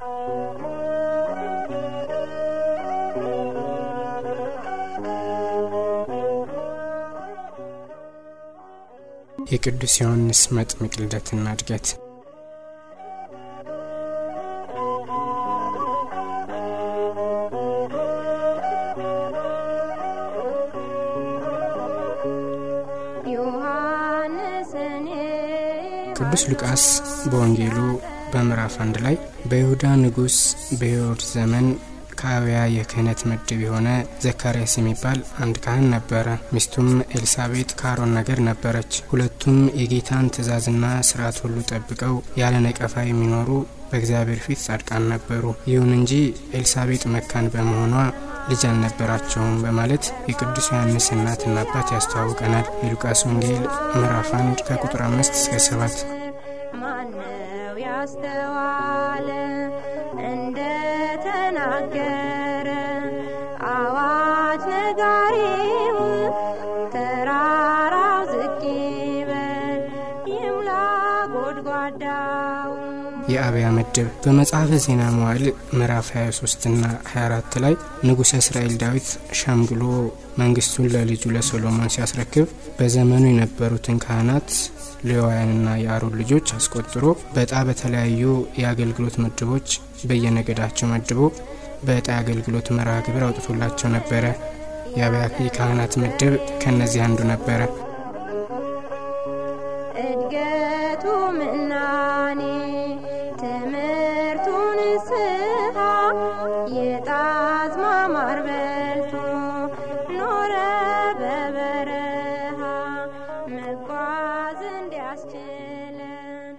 የቅዱስ ዮሐንስ መጥምቅ ልደትና እድገት ቅዱስ ሉቃስ በወንጌሉ በምዕራፍ አንድ ላይ በይሁዳ ንጉሥ በሄሮድስ ዘመን ከአብያ የክህነት ምድብ የሆነ ዘካርያስ የሚባል አንድ ካህን ነበረ። ሚስቱም ኤልሳቤጥ ከአሮን ነገር ነበረች። ሁለቱም የጌታን ትእዛዝና ስርዓት ሁሉ ጠብቀው ያለ ነቀፋ የሚኖሩ በእግዚአብሔር ፊት ጻድቃን ነበሩ። ይሁን እንጂ ኤልሳቤጥ መካን በመሆኗ ልጅ አልነበራቸውም በማለት የቅዱስ ዮሐንስ እናትና አባት ያስተዋውቀናል። የሉቃስ ወንጌል ምዕራፍ አንድ ከቁጥር አምስት እስከ ሰባት ማነው ያስተዋለ እንደ ተናገረ አዋጅ ነጋሪው ተራራው ዝቅ ይበል ይምላ ጎድጓዳው የአብያ ምድብ በመጽሐፈ ዜና መዋዕል ምዕራፍ 23 ና 24 ላይ ንጉሠ እስራኤል ዳዊት ሸምግሎ መንግስቱን ለልጁ ለሶሎሞን ሲያስረክብ በዘመኑ የነበሩትን ካህናት ሌዋውያንና የአሮን ልጆች አስቆጥሮ በእጣ በተለያዩ የአገልግሎት ምድቦች በየነገዳቸው መድቦ በእጣ የአገልግሎት መርሃ ግብር አውጥቶላቸው ነበረ። የአብያ የካህናት ምድብ ከእነዚህ አንዱ ነበረ። እድገቱ ምናኔ ትምህርቱ ንስሐ የጣዝማ ማር በልቶ ኖረ በበረሃ መጓዝ እንዲያስችለን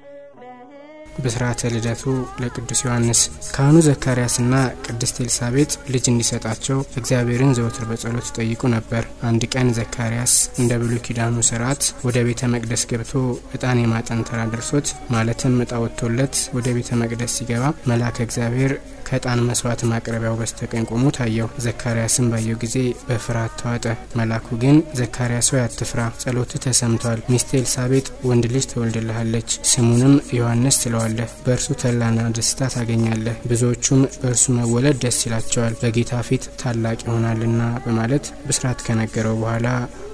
በህ በስርዓተ ልደቱ ለቅዱስ ዮሐንስ ካህኑ ዘካርያስና ቅድስት ኤልሳቤጥ ልጅ እንዲሰጣቸው እግዚአብሔርን ዘወትር በጸሎት ይጠይቁ ነበር። አንድ ቀን ዘካርያስ እንደ ብሉይ ኪዳኑ ስርዓት ወደ ቤተ መቅደስ ገብቶ ዕጣን የማጠን ተራ ደርሶት ማለትም ዕጣ ወጥቶለት ወደ ቤተ መቅደስ ሲገባ መልአከ እግዚአብሔር ከዕጣን መስዋዕት ማቅረቢያው በስተቀኝ ቆሞ ታየው። ዘካርያስም ባየው ጊዜ በፍርሃት ተዋጠ። መልአኩ ግን ዘካርያስ ሆይ አትፍራ፣ ጸሎትህ ተሰምቷል። ሚስት ኤልሳቤጥ ወንድ ልጅ ትወልድልሃለች፣ ስሙንም ዮሐንስ ትለዋለህ። በእርሱ ተድላና ደስታ ታገኛለህ፣ ብዙዎቹም በእርሱ መወለድ ደስ ይላቸዋል፣ በጌታ ፊት ታላቅ ይሆናልና በማለት ብስራት ከነገረው በኋላ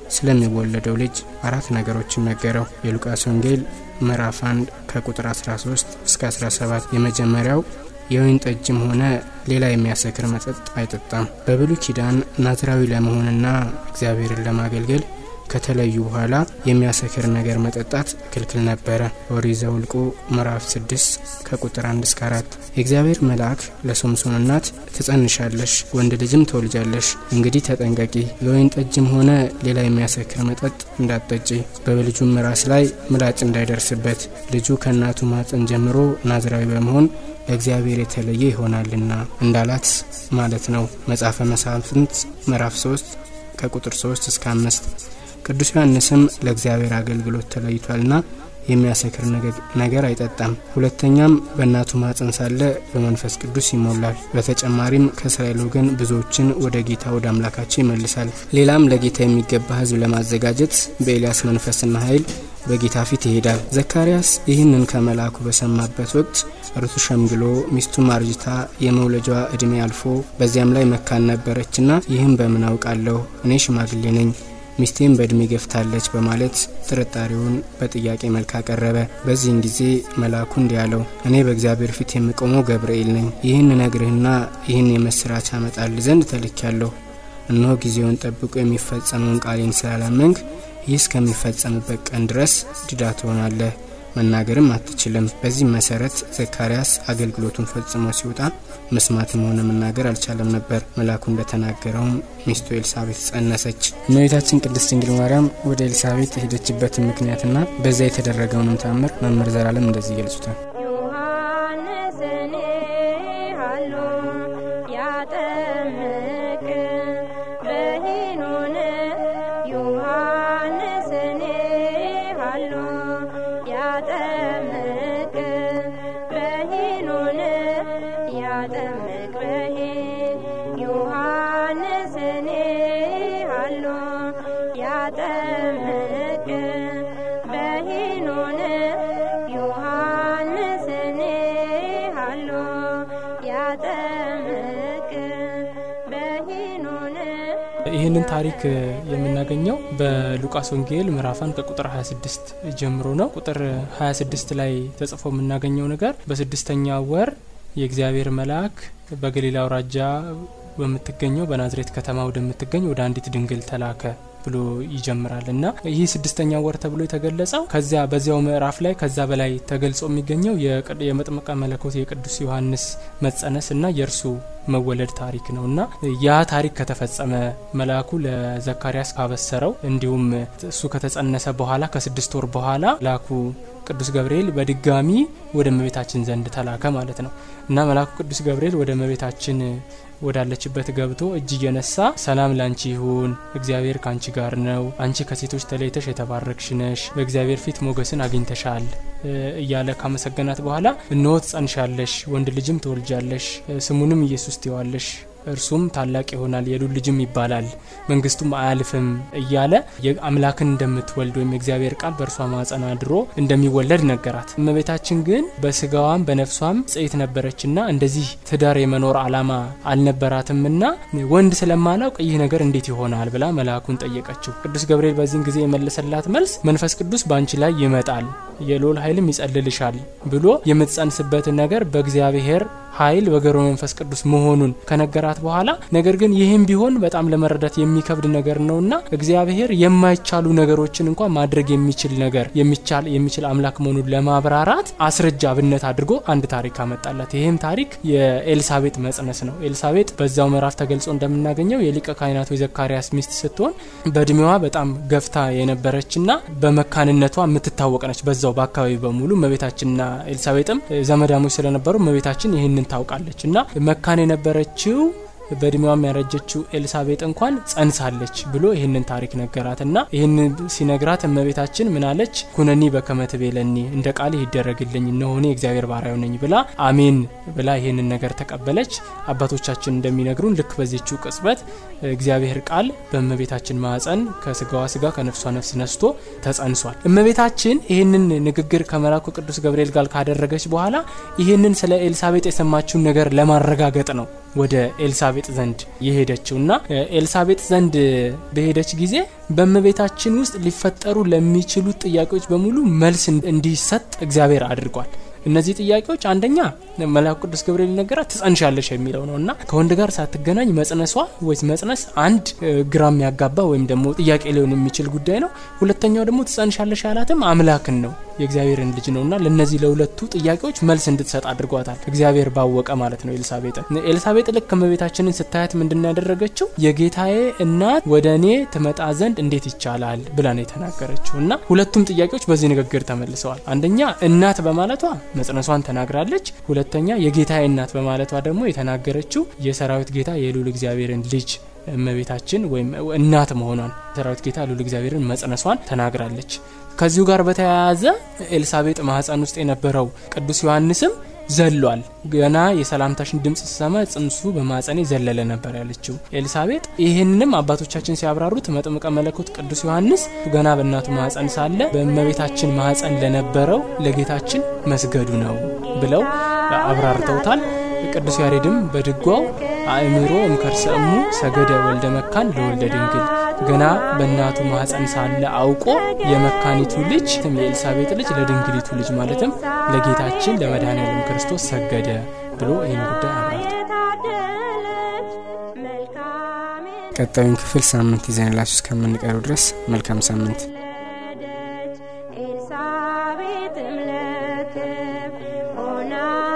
ስለሚወለደው ልጅ አራት ነገሮችን ነገረው። የሉቃስ ወንጌል ምዕራፍ 1 ከቁጥር 13 እስከ 17 የመጀመሪያው የወይን ጠጅም ሆነ ሌላ የሚያሰክር መጠጥ አይጠጣም። በብሉይ ኪዳን ናዝራዊ ለመሆንና እግዚአብሔርን ለማገልገል ከተለዩ በኋላ የሚያሰክር ነገር መጠጣት ክልክል ነበረ። ኦሪት ዘኍልቍ ምዕራፍ 6 ከቁጥር 1 እስከ 4 የእግዚአብሔር መልአክ ለሶምሶን እናት ትጸንሻለሽ፣ ወንድ ልጅም ትወልጃለሽ፣ እንግዲህ ተጠንቀቂ፣ የወይን ጠጅም ሆነ ሌላ የሚያሰክር መጠጥ እንዳትጠጪ፣ በልጁም ራስ ላይ ምላጭ እንዳይደርስበት፣ ልጁ ከእናቱ ማፀን ጀምሮ ናዝራዊ በመሆን ለእግዚአብሔር የተለየ ይሆናልና እንዳላት ማለት ነው። መጽሐፈ መሳፍንት ምዕራፍ 3 ከቁጥር 3 እስከ 5 ቅዱስ ዮሐንስም ለእግዚአብሔር አገልግሎት ተለይቷልና የሚያሰክር ነገር አይጠጣም። ሁለተኛም በእናቱ ማፀን ሳለ በመንፈስ ቅዱስ ይሞላል። በተጨማሪም ከእስራኤል ወገን ብዙዎችን ወደ ጌታ ወደ አምላካቸው ይመልሳል። ሌላም ለጌታ የሚገባ ሕዝብ ለማዘጋጀት በኤልያስ መንፈስና ኃይል በጌታ ፊት ይሄዳል። ዘካርያስ ይህንን ከመልአኩ በሰማበት ወቅት እርሱ ሸምግሎ ሚስቱም አርጅታ የመውለጃዋ እድሜ አልፎ በዚያም ላይ መካን ነበረችና ይህም በምን አውቃለሁ እኔ ሽማግሌ ነኝ ሚስቴም በእድሜ ገፍታለች በማለት ጥርጣሬውን በጥያቄ መልክ አቀረበ። በዚህን ጊዜ መልአኩ እንዲህ አለው፣ እኔ በእግዚአብሔር ፊት የምቆመው ገብርኤል ነኝ። ይህን ነግርህና ይህን የመስራች አመጣል ዘንድ ተልኪያለሁ። እነሆ ጊዜውን ጠብቆ የሚፈጸመውን ቃሌን ስላላመንክ ይህ እስከሚፈጸምበት ቀን ድረስ ዲዳ ትሆናለህ፣ መናገርም አትችልም። በዚህም መሰረት ዘካርያስ አገልግሎቱን ፈጽሞ ሲወጣ መስማትም ሆነ መናገር አልቻለም ነበር። መልአኩ እንደተናገረውም ሚስቱ ኤልሳቤጥ ጸነሰች። እመቤታችን ቅድስት ድንግል ማርያም ወደ ኤልሳቤጥ የሄደችበትን ምክንያትና በዚያ የተደረገውንም ታምር መምህር ዘላለም እንደዚህ ይገልጹታል። ዮሐንስን ሃሎ ያጠምቅ በሄኖን ዮሐንስን ሃሎ ያጠምቅ በሄኖን ያጠምቅ በሄን ዮሐንስን ሃሎ ያጠምቅ በሄኖን ዮሐንስን ሃሎ ይህንን ታሪክ የምናገኘው በሉቃስ ወንጌል ምዕራፋን ከቁጥር 26 ጀምሮ ነው። ቁጥር 26 ላይ ተጽፎ የምናገኘው ነገር በስድስተኛ ወር የእግዚአብሔር መልአክ በገሊላ አውራጃ በምትገኘው በናዝሬት ከተማ ወደምትገኝ ወደ አንዲት ድንግል ተላከ ብሎ ይጀምራል እና ይህ ስድስተኛ ወር ተብሎ የተገለጸው ከዚያ በዚያው ምዕራፍ ላይ ከዛ በላይ ተገልጾ የሚገኘው የመጥምቀ መለኮት የቅዱስ ዮሐንስ መጸነስ እና የእርሱ መወለድ ታሪክ ነው እና ያ ታሪክ ከተፈጸመ መልአኩ ለዘካርያስ ካበሰረው እንዲሁም እሱ ከተጸነሰ በኋላ ከስድስት ወር በኋላ መልአኩ ቅዱስ ገብርኤል በድጋሚ ወደ እመቤታችን ዘንድ ተላከ ማለት ነው እና መልአኩ ቅዱስ ገብርኤል ወደ እመቤታችን ወዳለችበት ገብቶ እጅ እየነሳ ሰላም ላንቺ ይሁን፣ እግዚአብሔር ካንቺ ጋር ነው፣ አንቺ ከሴቶች ተለይተሽ የተባረክሽ ነሽ፣ በእግዚአብሔር ፊት ሞገስን አግኝተሻል እያለ ካመሰገናት በኋላ እነሆ ትጸንሻለሽ፣ ወንድ ልጅም ትወልጃለሽ፣ ስሙንም ኢየሱስ ትይዋለሽ እርሱም ታላቅ ይሆናል የሉል ልጅም ይባላል መንግስቱም አያልፍም እያለ አምላክን እንደምትወልድ ወይም የእግዚአብሔር ቃል በእርሷ ማጸን አድሮ እንደሚወለድ ነገራት። እመቤታችን ግን በስጋዋም በነፍሷም ጽይት ነበረችና እንደዚህ ትዳር የመኖር አላማ አልነበራትምና ወንድ ስለማላውቅ ይህ ነገር እንዴት ይሆናል ብላ መልአኩን ጠየቀችው። ቅዱስ ገብርኤል በዚህን ጊዜ የመለሰላት መልስ መንፈስ ቅዱስ በአንቺ ላይ ይመጣል፣ የልዑል ኃይልም ይጸልልሻል ብሎ የምትጸንስበትን ነገር በእግዚአብሔር ኃይል በገሮ መንፈስ ቅዱስ መሆኑን ከነገራት በኋላ ነገር ግን ይህም ቢሆን በጣም ለመረዳት የሚከብድ ነገር ነውና እግዚአብሔር የማይቻሉ ነገሮችን እንኳን ማድረግ የሚችል ነገር የሚቻል የሚችል አምላክ መሆኑን ለማብራራት አስረጃ አብነት አድርጎ አንድ ታሪክ አመጣላት። ይህም ታሪክ የኤልሳቤጥ መጽነስ ነው። ኤልሳቤጥ በዛው ምዕራፍ ተገልጾ እንደምናገኘው የሊቀ ካህናቱ የዘካርያስ ሚስት ስትሆን በእድሜዋ በጣም ገፍታ የነበረችና በመካንነቷ የምትታወቅ ነች። በዛው በአካባቢ በሙሉ እመቤታችንና ኤልሳቤጥም ዘመዳሞች ስለነበሩ እመቤታችን ይህንን ታውቃለች እና መካን የነበረችው በእድሜዋም ያረጀችው ኤልሳቤጥ እንኳን ጸንሳለች ብሎ ይህንን ታሪክ ነገራት እና ይህን ሲነግራት እመቤታችን ምናለች? ኩነኒ በከመ ትቤለኒ እንደ ቃልህ ይደረግልኝ እነሆ እኔ እግዚአብሔር ባሪያው ነኝ ብላ አሜን ብላ ይህንን ነገር ተቀበለች። አባቶቻችን እንደሚነግሩን ልክ በዚችው ቅጽበት እግዚአብሔር ቃል በእመቤታችን ማዕፀን ከስጋዋ ስጋ ከነፍሷ ነፍስ ነስቶ ተጸንሷል። እመቤታችን ይህንን ንግግር ከመላኩ ቅዱስ ገብርኤል ጋር ካደረገች በኋላ ይህንን ስለ ኤልሳቤጥ የሰማችውን ነገር ለማረጋገጥ ነው ወደ ኤልሳቤጥ ዘንድ የሄደችው እና ኤልሳቤጥ ዘንድ በሄደች ጊዜ በእመቤታችን ውስጥ ሊፈጠሩ ለሚችሉት ጥያቄዎች በሙሉ መልስ እንዲሰጥ እግዚአብሔር አድርጓል። እነዚህ ጥያቄዎች አንደኛ መልአኩ ቅዱስ ገብርኤል ነገራት ትጸንሻለሽ የሚለው ነው እና ከወንድ ጋር ሳትገናኝ መጽነሷ ወይስ መጽነስ አንድ ግራ የሚያጋባ ወይም ደግሞ ጥያቄ ሊሆን የሚችል ጉዳይ ነው። ሁለተኛው ደግሞ ትጸንሻለሽ ያላትም አምላክን ነው የእግዚአብሔርን ልጅ ነው እና ለእነዚህ ለሁለቱ ጥያቄዎች መልስ እንድትሰጥ አድርጓታል። እግዚአብሔር ባወቀ ማለት ነው። ኤልሳቤጥን ኤልሳቤጥ ልክ እመቤታችንን ስታያት ምንድን ያደረገችው የጌታዬ እናት ወደ እኔ ትመጣ ዘንድ እንዴት ይቻላል ብላ ነው የተናገረችው እና ሁለቱም ጥያቄዎች በዚህ ንግግር ተመልሰዋል። አንደኛ እናት በማለቷ መጽነሷን ተናግራለች። ሁለተኛ የጌታዬ እናት በማለቷ ደግሞ የተናገረችው የሰራዊት ጌታ የልዑል እግዚአብሔርን ልጅ እመቤታችን ወይም እናት መሆኗን ሰራዊት ጌታ ልዑል እግዚአብሔርን መጽነሷን ተናግራለች። ከዚሁ ጋር በተያያዘ ኤልሳቤጥ ማህፀን ውስጥ የነበረው ቅዱስ ዮሐንስም ዘሏል። ገና የሰላምታሽን ድምፅ ስሰማ ጽንሱ በማጸኔ ዘለለ ነበር ያለችው ኤልሳቤጥ። ይህንንም አባቶቻችን ሲያብራሩት መጥምቀ መለኮት ቅዱስ ዮሐንስ ገና በእናቱ ማህፀን ሳለ በእመቤታችን ማህፀን ለነበረው ለጌታችን መስገዱ ነው ብለው አብራርተውታል። ቅዱስ ያሬድም በድጓው አእምሮ እምከርሰ እሙ ሰገደ ወልደ መካን ለወልደ ድንግል ገና በእናቱ ማህፀን ሳለ አውቆ የመካኒቱ ልጅ የኤልሳቤጥ ልጅ ለድንግሊቱ ልጅ ማለትም ለጌታችን ለመድኃኔዓለም ክርስቶስ ሰገደ ብሎ ይህን ጉዳይ አብራርቷል። ቀጣዩን ክፍል ሳምንት ይዘንላችሁ እስከምንቀሩ ድረስ መልካም ሳምንት። ኤልሳቤጥም ለክብ ሆና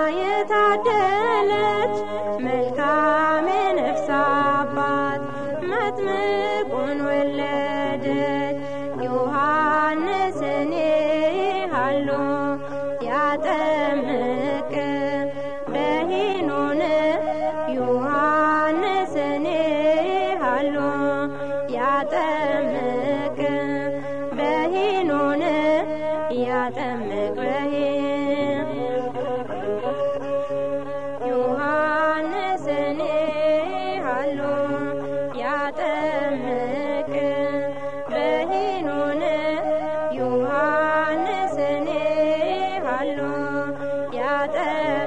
የታደለች መልካም የነፍስ አባት መጥምቁን ወለደች። ዮሐንስን ሃሎ ያጠምቅ በሄኖን ዮሐንስን ሃሎ ያጠምቅ በሄኖን ያጠምቅ በሄን ዮሐንስን ሃሎ ያጠምቅ በሄኖን ዮሐንስን ሃሎ ያጠምቅ